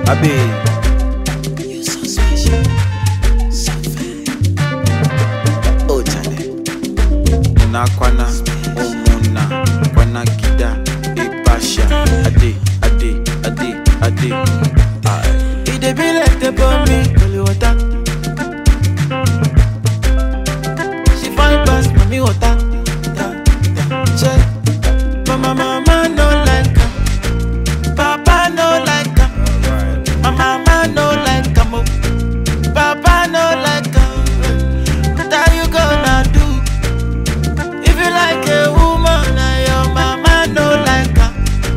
Abe. You so special, so fine. Oh, Charlie. Una kwana, umuna, kwana kida, ipasha. Ade, ade, ade, ade. Aye. It dey be like the me, holy water. She fine pass mommy water. Yeah, yeah. Check. Mama, mama no like her. Papa no like her. My mama no like her. mo. Papa no like her. What are you gonna do? If you like a woman and your mama no like her.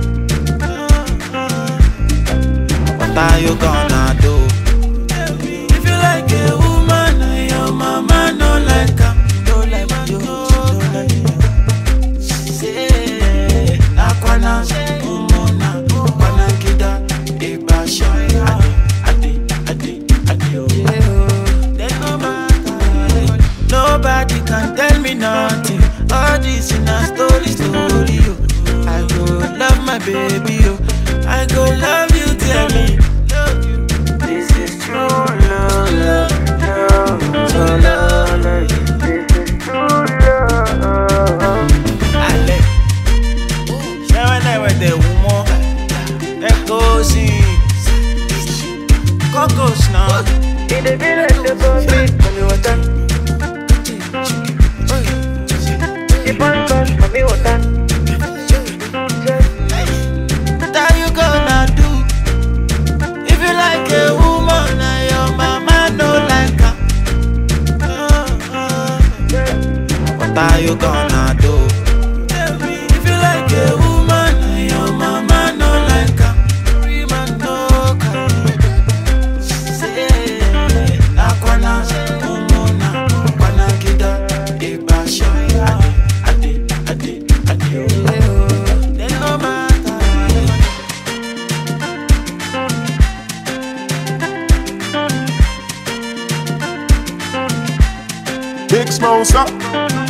What are you gonna do? If you like a woman and your mama no like her, no like you, no like you. Say, Nakwana, Umona, Kwana Kida, Ibasha, Adi, Adi, Adi, Adi. There's no matter. Nobody can tell me nothing. All this in a story, story. oh. I go love my baby, oh. I go love you, tell me. Love you. This is true love, love, love, true love. This is true love. Ale. Ṣé wọ́n náà wẹ̀ tẹ̀ wú mọ́? Ẹ kó sí i. Kọ́kọ́s náà. Ìdè bí rẹ̀ ṣe bọ́ bí pẹ̀lú ọ̀tá. Ìbọn bá mọ̀mí ọ̀tá. What are you gonna do? If you like a woman and your mama no like her. What are you gonna do? If you like a woman and your mama no like her. Rima no kind. Say, Nakwana, Umona, Kwana Kida, Ibasha, Adi, Adi, Adi, Adi. Then no matter. Big Smosa.